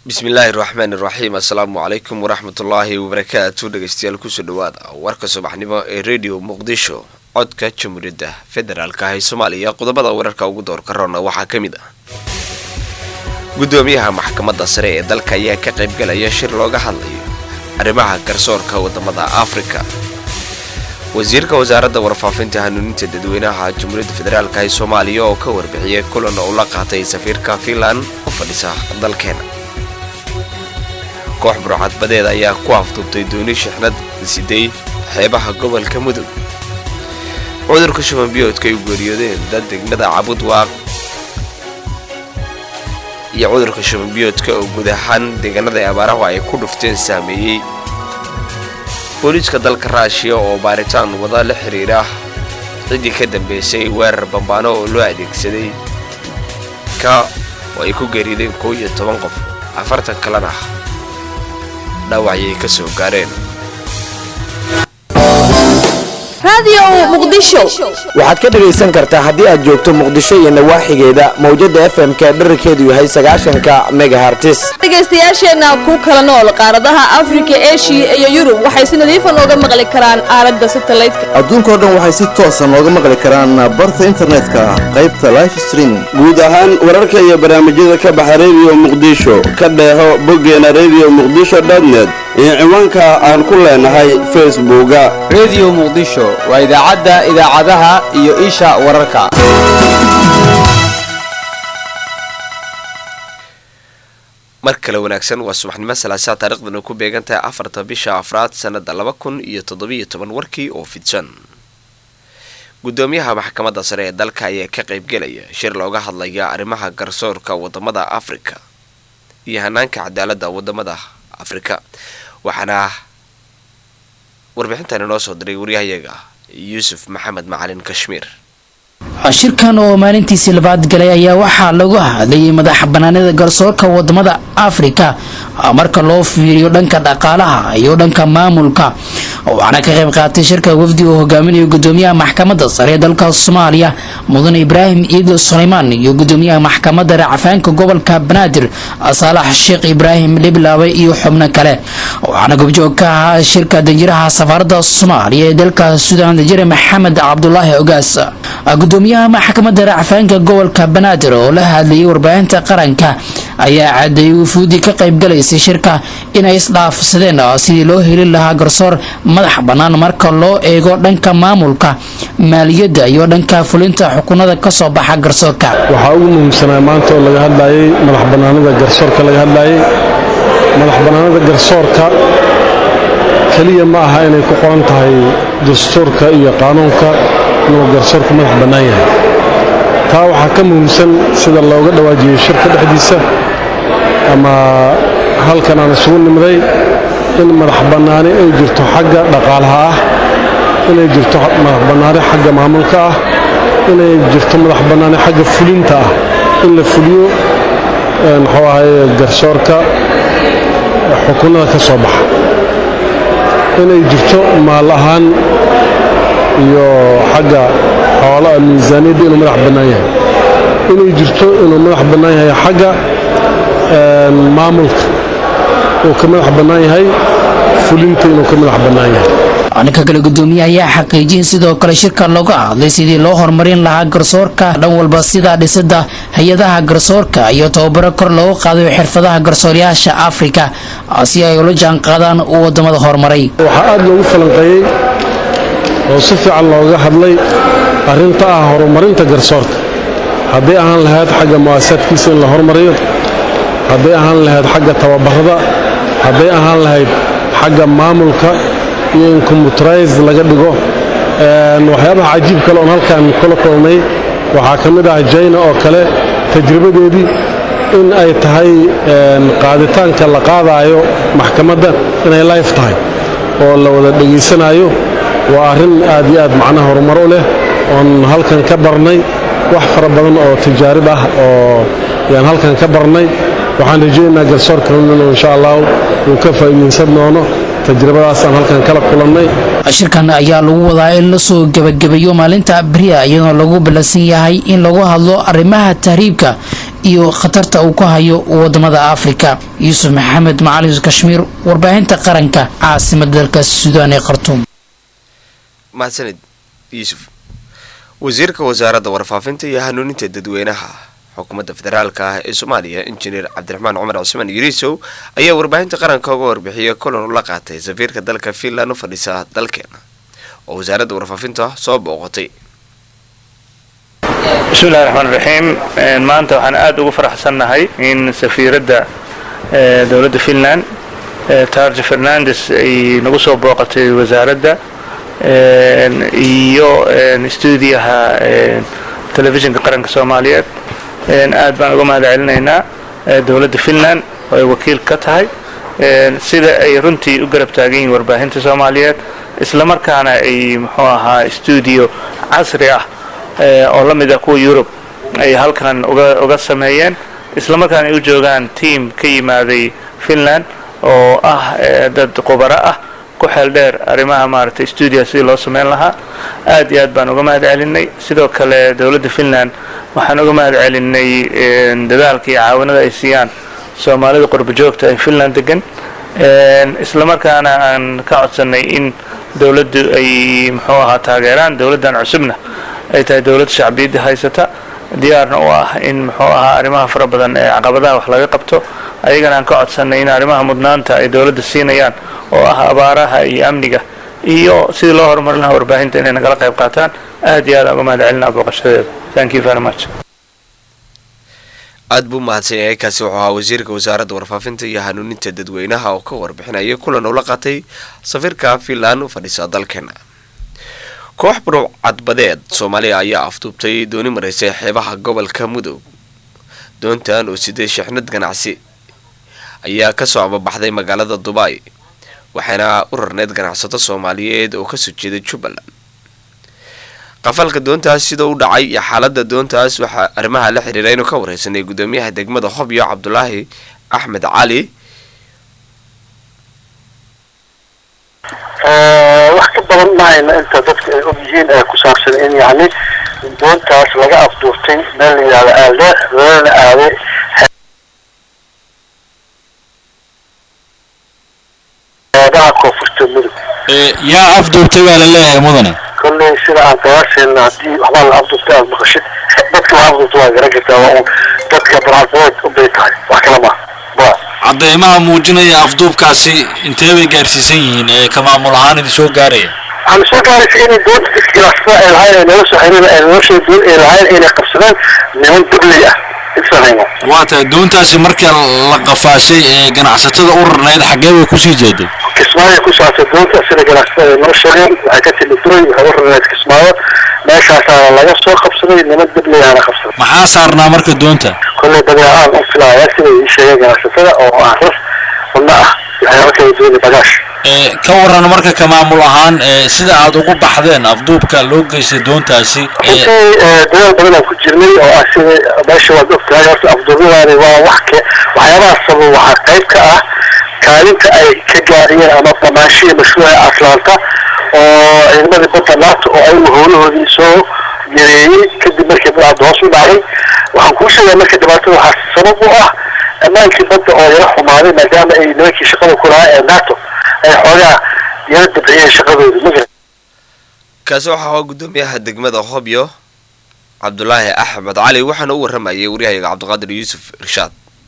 bismillaahi raxmaani raxiim assalaamu calaykum waraxmatullaahi wabarakaatu dhegeystayaal kusoo dhawaada warka subaxnimo ee rediyo muqdisho codka jamhuuriyadda federaalka ah ee soomaaliya qodobada wararka ugu doorka roona waxaa ka mid ah gudoomiyaha maxkamadda sare ee dalka ayaa ka qaybgalaya shir looga hadlayo arrimaha garsoorka wadamada afrika wasiirka wasaaradda warfaafinta hanuuninta dadweynaha jamhuuriyadda federaalk ee soomaaliya oo ka warbixiyay kulan uu la qaatay safiirka fiinland oo fadhisa dalkeena koox burcadbadeed ayaa ku afduubtay dooni shixnad siday xeebaha gobolka mudug cudurka shubanbiyoodka ay geeriyoodeen dad degmada cabudwaaq iyo cudurka shubanbiyoodka oo guud ahaan deegaanada ee abaarahu ay ku dhufteen saameeyey booliiska dalka raashiya oo baaritaan wada la xiriira ciddii ka dambeysay weerar bambaano oo loo adeegsaday ka oo ay ku geeriyoodeen kow iyo toban qof afartan kalena dhaawacayay ka soo gaareen waxaad ka dhegaysan kartaa haddii aad joogto muqdisho iyo nawaaxigeeda mawjada fm-ka dherarkeedu yahay sagaashanka megahartis dhegaystayaasheenna ku kala nool qaaradaha afrika eshiya iyo yurub waxay si nadiifa nooga maqli karaan aalada satalaydka adduunkao dhan waxay si toosa nooga maqli karaan barta internetka qaybta life streaming guud ahaan wararka iyo barnaamijyada ka baxa rediyo muqdisho ka dheeho boggeena rediyo muqdisho dotnet iyo ciwaanka aan ku leenahay facebooka rediyo muqdisho waa idaacadda idaacadaha iyo isha wararka mar kale wanaagsan waa subaxnimo salaasaa taariikhdana ku beegantahay afarta bisha afraad sanada laba kun iyo toddobiyo toban warkii oo fidsan gudoomiyaha maxkamadda sare ee dalka ayaa ka qaybgelaya shir looga hadlaya arrimaha garsoorka wadamada afrika iyo hanaanka cadaaladda wadamada afrika waxaana warbixintan inoo soo diray waryahayaga yuusuf maxamed macalin kashmiir shirkan oo maalintiisii labaad galay ayaa waxaa lagu hadlayay madaxa banaanida garsoorka wadamada afrika marka loo fiiriyo dhanka dhaqaalaha iyo dhanka maamulka waxaana ka qayb qaatay shirka wafdi uu hogaaminayo gudoomiyaha maxkamadda sare ee dalka soomaaliya mudan ibraahim iidil suleymaan iyo gudoomiyaha maxkamadda racfaanka gobolka banaadir saalax sheekh ibraahim liblaabe iyo xubno kale waxaana gobjoog ka ahaa shirka danjiraha safaaradda soomaaliya ee dalka suudaan danjire maxamed cabdulaahi ogaas gudoomiyaha maxkamadda racfaanka gobolka banaadir oo la hadlayay warbaahinta qaranka ayaa cadeeyay wufuudii ka qaybgalaysay shirka inay isdhaafsadeen sidii loo heli lahaa garsoor madax bannaan marka loo eego dhanka maamulka maaliyadda iyo dhanka fulinta xukunada kasoo baxa garsoorka waxaa ugu muhiimsanaa maanta oo laga hadlayay madax bannaanida garsoorka laga hadlayay madax bannaanida garsoorka keliya ma aha inay ku qoran tahay dastuurka iyo qaanuunka inuu garsoorku madax bannaan yahay taa waxaa ka muhiimsan sida looga dhawaajiyey shirka dhexdiisa ama halkan aan isugu nimday in madax bannaani ay jirto xagga dhaqaalaha ah inay jirto madax bannaani xagga maamulka ah inay jirto madax bannaani xagga fulinta ah in la fuliyo muxuu ahaye garsoorka xukunada ka soo baxa inay jirto maal ahaan iyo xagga xoolaha miisaaniyadda inuu madax bannaan yahay inay jirto inuu madax bannaan yahay xagga maamulka uu ka madax bannaan yahay fulinta inuu ka madax bannaan yahay ninka kale gudoomiye ayaa xaqiijiyay sidoo kale shirka looga hadlay sidii loo horumarin lahaa garsoorka dhan walba sida dhisida hay-adaha garsoorka iyo tababaro kor loogu qaadayo xirfadaha garsooryaasha afrika si ay ula jaan qaadaan wadamada horumaray waxaa aada loogu falanqeeyey oo si fiican looga hadlay arrinta ah horumarinta garsoorka hadday ahaan lahayd xagga mu'aasaadkiisa in la horumariyo hadday ahaan lahayd xagga tababarada hadday ahaan lahayd xagga maamulka iyo in combuterise laga dhigo waxyaabaha cajiib kale oon halkaan kula kulnay waxaa ka mid ah jayna oo kale tajribadeedii in ay tahay qaaditaanka la qaadaayo maxkamadda inay life tahay oo la wada dhegaysanaayo waa arrin aad iyo aad macnaha horumar u leh oon halkan ka barnay wax fara badan oo tijaarib ah oo yaan halkan ka barnay waxaan rajaynaynaa garsoorka inuu insha allahu uu ka faa'iidaysan doono tajribadaasaan halkan kala kulannay shirkan ayaa lagu wadaa in lasoo gebagabeeyo maalinta beriya iyadoo lagu ballansan yahay in lagu hadlo arrimaha tahriibka iyo khatarta uu ku hayo wadamada afrika yuusuf maxamed macalin kashmiir warbaahinta qaranka caasimada dalka suudaan ee khartuum mahadsanid yuusuf wasiirka wasaaradda warfaafinta iyo hanuuninta dadweynaha xukuumadda federaalka ah ee soomaaliya injineer cabdiraxmaan cumar cusmaan yuriisow ayaa warbaahinta qaranka uga warbixiyay kulan ula qaatay safiirka dalka finland u fadhiisa dalkeena oo wasaaradda warfaafinta soo booqatay bismillahi raxmaan raxiim maanta waxaan aada ugu faraxsannahay in safiiradda dowladda finland tarja fernandes ay nagu soo booqatay wasaaradda iyo stuudiyaha telefishinka qaranka soomaaliyeed aad baan uga mahad celinaynaa dowladda finland oo ay wakiil ka tahay sida ay runtii u garab taagan yihiin warbaahinta soomaaliyeed isla markaana ay muxuu ahaa stuudio casri ah oo la mid ah kuwa yurub ay halkan uga uga sameeyeen isla markaana ay u joogaan team ka yimaaday finland oo ah dad khubaro ah ku xeel dheer arrimaha maaragtay stuudio sidii loo sameyn lahaa aad iyo aad baan uga mahad celinay sidoo kale dowladda finland waxaan uga mahad celinay dadaalka iyo caawinada ay siiyaan soomaalida qurbo joogta ee finland degan isla markaana aan ka codsanay in dowladdu ay muxuu ahaa taageeraan dowladdan cusubna ay tahay dowlad shacbiyadda haysata diyaarna u ah in muxuu ahaa arrimaha fara badan ee caqabadaha wax laga qabto ayagana aan ka codsanay in arrimaha mudnaanta ay dowladda siinayaan oo ah abaaraha iyo amniga iyo sidii loo horumarin lahaa warbaahinta inay nagala qayb qaataan aad iyo aad aan uga mahad celinaa booqashadeeda thank you very much aada buu mahadsan yahay kaasi wuxuu ahaa wasiirka wasaaradda warfaafinta iyo hanuuninta dadweynaha oo ka warbixinaya kulan ula qaatay safiirka finland u fadhiisa dalkeena koox buruc cadbadeed soomaaliya ayaa afduubtay dooni maraysay xeebaha gobolka mudug doontan oo siday shixnad ganacsi ayaa kasoo ababaxday magaalada dubai waxaana u rarneyd ganacsato soomaaliyeed oo kasoo jeeda jubbaland qafalka doontaas sida u dhacay iyo xaalada doontaas waxaa arrimaha la xiriira inuu ka wareysanay gudoomiyaha degmada hobyo cabdulaahi axmed cali wax ka badan mahayna inta dadka ay og yihiin ee ku saabsan in yacni doontaas laga afduurtay meel la yidhahdo aalde lalana aaday xeebaha koonfurta mudug yaa afduubtay baa la leeyahay mudane kolley sida aan qiyaasayna haddii waxbaa la afduurtay aada maqashid dadka la afduurta waa garan kartaa waa un dadka barcadbadeed u bay tahay wax kale maaha ba cadeymaha muujinaya afduubkaasi intee bay gaarsiisan yihiin ee ka maamul ahaan idin soo gaaraya waxaan soo gaaraysa inay doonta dadka ganacsatada ay lahayn ay nolol soo xiriir ay nolosha doon ay lahayn inay qabsadaan niman dubley ah isahayno waa tahay doontaasi marka la qafaashay ee ganacsatada u rarnayd xaggee bay kusii jeeday kismaayo ku saabsan doonta sida ganacsatada ay noo sheegeen waxay ka timi duray waxay u rarnayd kismaayo meeshaasaana laga soo qabsaday niman dubley ahna qabsaday maxaa saarnaa marka doonta kolley badeecaan u filaaya sida ii sheegeen ganacsatada oo ah rar wadna ah waxyaaba kala duwan bagaash ka waran marka ka maamul ahaan sida aad ugu baxdeen afduubka loo geystay doontaasi runtii dadaal badan aan ku jirnay oo ah sida meesha waad ogtahay horta afduubyadaani waa wax ke waxyaabaha sabab waxaa qayb ka ah kaalinta ay ka gaariyeen ama banaanshihii mashruuca atlanta oo ciidamadii badda nato oo ayagu howlahoodii soo yareeyey kadib markii badcadda hoos u dhacday waxaan kuu sheegaa marka dhibaatada waxaa sabab u ah ammaankii badda oo yara xumaaday maadaama ay nimankii shaqada ku lahaa ee nato ay xoogaa yara dabciyeen shaqadooda ma kaasi waxaa ahaa gudoomiyaha degmada hobyo cabdulaahi axmed cali waxaana u waramayay waryahayaga cabdiqaadir yuusuf irshaad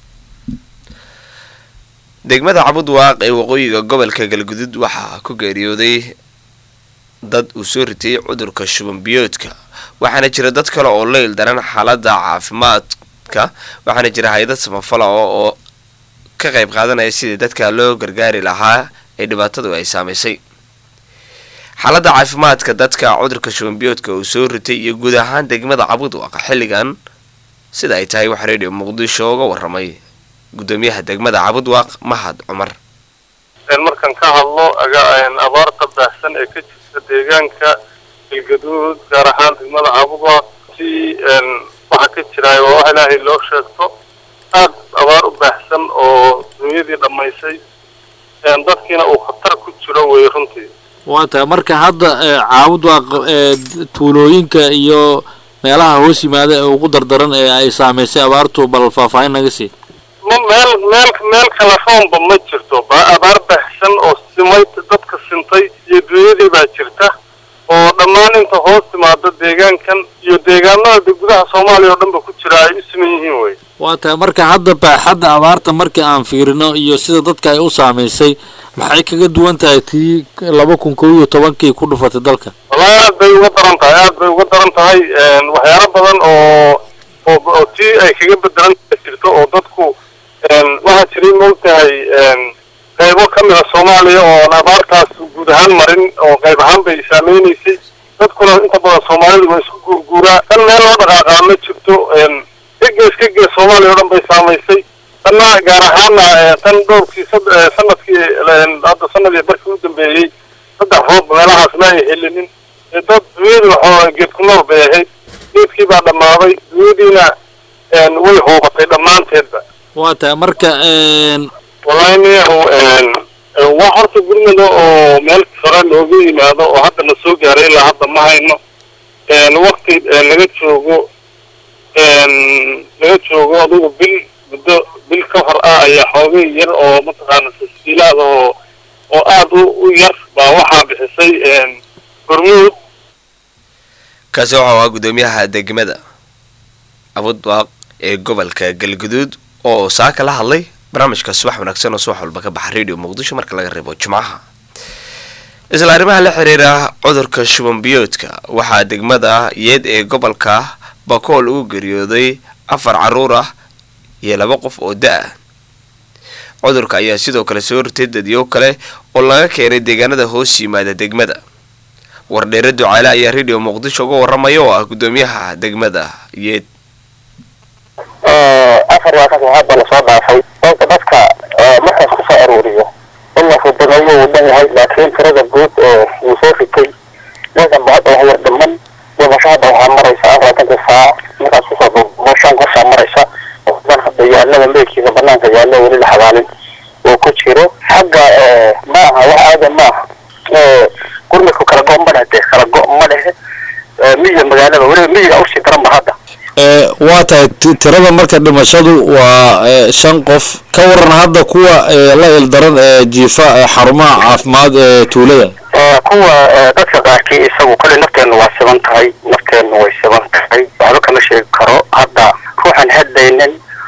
degmada cabudwaaq ee waqooyiga gobolka galgudud waxaa ku geeriyooday dad uu soo ritay cudurka shuban biyoodka waxaana jira dad kale oo leyl daran xaalada caafimaadka waxaana jira hay-dad samafala oo ka qayb qaadanaya sidii dadka loo gargaari lahaa ee dhibaatadu ay saamaysay xaaladda caafimaadka dadka cudurka shubanbiyoodka uu soo ritay iyo guud ahaan degmada cabudwaaq xilligan sida ay tahay waxaa redio muqdisho uga waramay gudoomiyaha degmada cabudwaaq mahad cumar markaan ka hadlo abaarta baahsan ee ka jirta deegaanka galgaduud gaar ahaan degmada cabudwaaq si waxa ka jira waa wax ilaahay loo sheegto aad abaar u baahsan oo dunyadii dhammaysay dadkiina uu khatar ku jiro wey runtii waa tahay marka hadda caabudwaaq tuulooyinka iyo meelaha hoos yimaada ee ugu dardaran ee ay saamaysay abaartu bal faahfaahin naga sii ma meel meel meel kala roonba ma jirto ba abaar baxsan oo simay dadka sintay iyo dunyadii baa jirta oo dhammaan inta hoos timaada deegaankan iyo deegaanada gudaha soomaaliya oo dhan ba ku jira ay u siman yihiin wey waa tahay marka hadda baaxadda abaarta markii aan fiirino iyo sida dadka ay u saamaysay maxay kaga duwan tahay tii laba kun kow iyo tobankii ku dhufatay dalka wallahi aad bay uga daran tahay aad bay uga daran tahay waxyaalo badan oo oo oo tii ay kaga bedelan jirto oo dadku waxaa jiray moogtahay qaybo ka mid a soomaaliya ooan abaartaas guud ahaan marin oo qayb ahaan bay saameynaysay dadkuna inta badan soomaalidu waa isku guurguuraa tan meel loo dhaqaaqaa ma jirto ka gees ka gees soomaaliya oo dhan bay saamaysay tanna gaar ahaana tan dhowrkii sanadkii hadda sanadii barkii u dambeeyey saddex roob meelahaas ma ay helinin dad dunyadu waxoo geed ku nool bay ahayd geedkii baa dhammaaday dunyadiina way hoobatay dhammaanteedba waa tahay marka wallahi niyahu wax horta gurmada oo meel sare looga yimaado oo hadda na soo gaaray ilaa hadda ma hayno wakti laga joogo laga joogo adugu bil muddo bil ka hor ah ayaa xoogay yar oo mataqaana tasjiilaad oo oo aad u u yar baa waxaa bixisay hormuud kaasi waxau ahaa guddoomiyaha degmada abudbaaq ee gobolka galguduud oo saaka la hadlay barnaamijka subax wanaagsan oo subax walba ka baxa radio muqdisho marka laga reebo jimcaha isla arrimaha la xiriira cudurka shuban biyoodka waxaa degmada yeed ee gobolka bakool ugu geeriyooday afar caruur ah iyo laba qof oo da-ah cudurka ayaa sidoo kale soo hortay dadyo kale oo laga keenay deegaanada hoos yimaada degmada wardheere ducaale ayaa radio muqdisho uga waramaya oo ah guddoomiyaha degmada yeed afar waa kas hadda lasoo dhaafay sababta dadka markaas ku soo aruuriyo in la fududeeyo uu dhan yahay laakiin tirada guud ee uu soo ritay ninkan ba hadda wax yar dhiman dhimasho hadda waxaa maraysa afartanka saac markaas kusoo duubo shan qosaa maraysa dan hadda yaalada meydkiisa banaanka yaalo weli la xabaalin uu ku jiro xagga ma aha wax aadan ma aha gurmadku kala go ma dhehe dee kala go ma dhehe miyiga magaalada weliba miyiga usii daran ba hadda waa tahay tirada marka dhimashadu waa shan qof ka waran hadda kuwa la ildaran ee jiifa xarumaha caafimaad ee tuulada kuwa dadka qaarkii isagu kale nafteennu waa siban tahay nafteennu way siban tahay waxba kama sheegi karo hadda ruuxan hadlaynin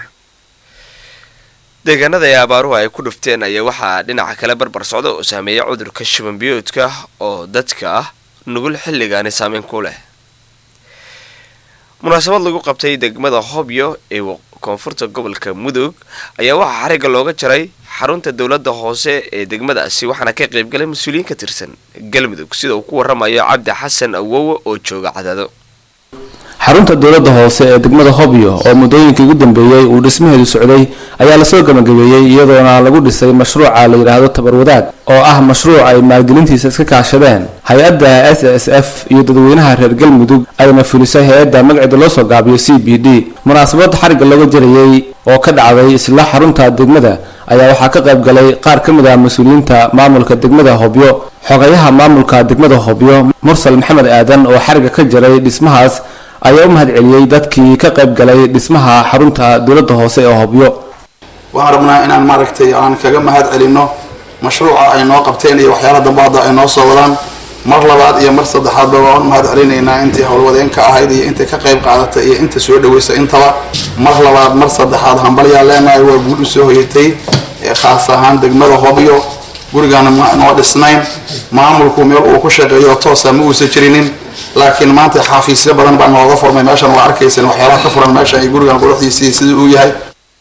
deegaanada ee abaaruhu ay ku dhufteen ayaa waxaa dhinaca kale barbar socda oo saameeya cudurka shuban biyoodka oo dadka ah nugul xilligaani saameyn ku leh munaasabad lagu qabtay degmada hobyo ee koonfurta gobolka mudug ayaa waxaa xariga looga jaray xarunta dowladda hoose ee degmadaasi waxaana ka qaybgalay mas-uuliyiin ka tirsan galmudug sida uu ku waramayo cabdi xasan awowe oo jooga cadaado xarunta dowladda hoose ee degmada hobyo oo muddooyinkii ugu dambeeyey uu dhismaheedu socday ayaa lasoo gabagabeeyey iyadoona lagu dhisay mashruuca la yidhaahdo tabarwadaag oo ah mashruuc ay maalgelintiisa iska kaashadeen hay-adda s s f iyo dadweynaha reer galmudug ayna fulisay hay-adda magaceeda loo soo gaabiyo c b d munaasabada xarigga looga jarayey oo ka dhacday isla xarunta degmada ayaa waxaa ka qayb galay qaar ka mid ah mas-uuliyiinta maamulka degmada hobyo xogayaha maamulka degmada hobyo mursal maxamed aadan oo xarigga ka jaray dhismahaas ayaa u mahad celiyey dadkii ka qayb galay dhismaha xarunta dowladda hoose ee hobyo waxaan rabnaa inaan maaragtay aan kaga mahad celino mashruuca ay noo qabteen iyo waxyaala dambe hadda ay noo soo wadaan mar labaad iyo mar saddexaadba waan u mahad celinaynaa intii howlwadeenka ahayd iyo intii ka qayb qaadatay iyo inta soo dhaweysay intaba mar labaad mar saddexaad hambalyaa leenahay waa guul u soo hoyatay khaas ahaan degmada hobyo gurigaana noo dhisnayn maamulku meel uu ku shaqeeyo toosa ma uusan jirinin laakiin maanta xafiisyo badan baa nooga furmay meeshan waa arkaysan waxyaalaha ka furan meesha ay gurigan quruxdiisii sidii uu yahay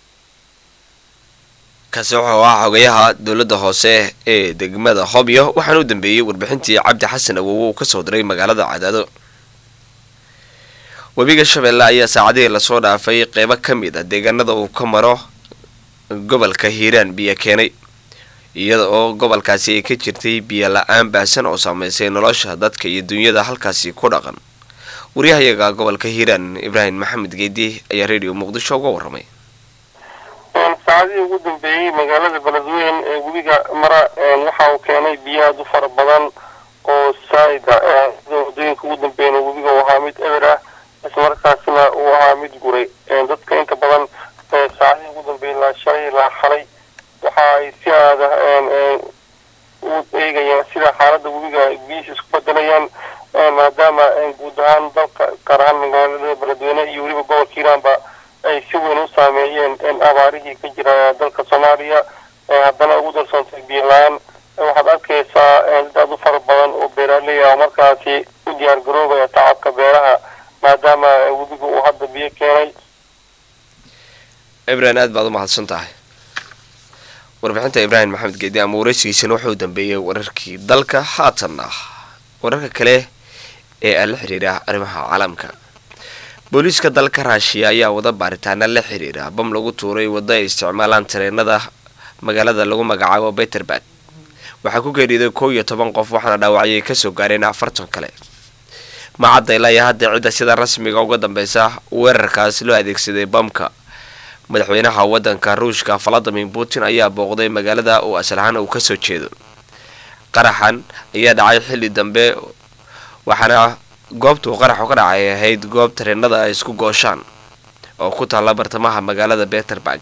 kaasi wuxuu ahaa xogayaha dowladda hoose ee degmada hobyo waxaana u dambeeyey warbixintii cabdi xasan awowe uu kasoo diray magaalada cadaado webiga shabeelle ayaa saacadihii lasoo dhaafay qeybo ka mid a deegaanada uu ka maro gobolka hiiraan biyo keenay iyada oo gobolkaasi ay ka jirtay biyo la-aan baahsan oo saameysay nolosha dadka iyo dunyada halkaasi ku dhaqan waryahayaga gobolka hiiraan ibraahim maxamed geedi ayaa radio muqdisho uga waramay saacadihii ugu dambeeyey magaalada beledweyn ee webiga mara waxa uu keenay biyo aad u fara badan oo saaida sida wadooyinka ugu dambeeyana webiga uu ahaa mid eber ah islamarkaasna uu ahaa mid guray dadka inta badan saacadihii ugu dambeeyay ilaa shalay ilaa xalay waxa ay si aada u eegayaan sida xaaladda webiga biyihiisa isku bedelayaan maadaama guud ahaan dalka gaar ahaan magaalada beledweyne iyo weliba gobolka hiiraanba ay si weyn u saameeyeen abaarihii ka jira dalka soomaaliya haddana ugu darsoontay biyo la-aan waxaad arkaysaa dad aad u fara badan oo beeraaley ah oo markaasi u diyaar garoobaya tacabka beeraha maadaama webigu uu hadda biyo keenay ibrahim aad baad u mahadsan tahay warbixinta ibraahim maxamed geedi ama wareysigiisana wuxuu dambeeyey wararkii dalka haatanna wararka kale ee aan la xiriira arrimaha caalamka booliiska dalka raashiya ayaa wada baaritaana la xiriira bam lagu tuuray waddo ay isticmaalaan tareenada magaalada lagu magacaabo beterberg waxaa ku geeriyoday kow iyo toban qof waxaana dhaawacyay kasoo gaareen afartan kale macadda ilaa iyo hadda cidda sida rasmiga uga dambeysa weerarkaas loo adeegsaday bamka madaxweynaha wadanka ruushka valadimir putin ayaa booqday magaalada oo aslahaan uu kasoo jeedo qaraxan ayaa dhacay xilli dambe waxaana goobtuu qaraxu ka dhacay ahayd goob tareenada ay isku gooshaan oo ku taalla bartamaha magaalada beterberg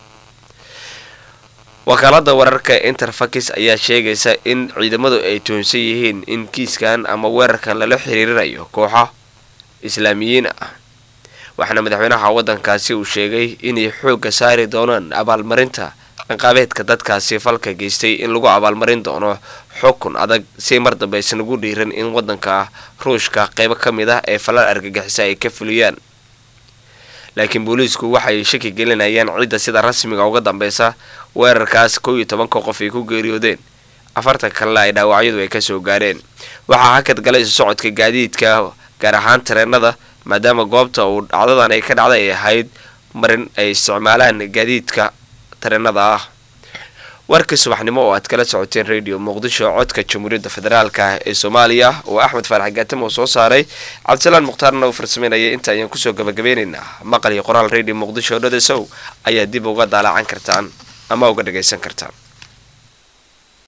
wakaalada wararka interfax ayaa sheegaysa in ciidamadu ay toonsan yihiin in kiiskan ama weerarkan lala xiriirinayo kooxo islaamiyiin ah waxaana madaxweynaha wadankaasi uu sheegay inay xoogga saari doonaan abaalmarinta ciqaabeedka dadkaasi falka geystay in lagu abaalmarin doono xukun adag si mar dambe aysan ugu dhiiran in wadanka ruushka qeybo ka mid ah ee falal argagixisa ay ka fuliyaan laakiin booliisku waxay shaki gelinayaan cidda sida rasmiga uga dambeysa weerarkaas kow iyo tobanka qof ay ku geeriyoodeen afartan kalena ay dhaawacyadu ay kasoo gaareen waxaa hakad galay isu socodka gaadiidka gaar ahaan tareenada maadaama goobta uu dhacdadan ay ka dhacday ay ahayd marin ay isticmaalaan gaadiidka tareenada ah warkii subaxnimo oo aad kala socoteen radio muqdisho codka jamhuuriyadda federaalka ee soomaaliya oo axmed faarax gaatam oo soo saaray cabdisalaan mukhtaarna uu farsameynaya inta ayaan kusoo gabagabeynaynaa maqal iyo qoraal radio muqdisho dhadasow ayaa dib uga daalacan kartaan ama uga dhagaysan kartaan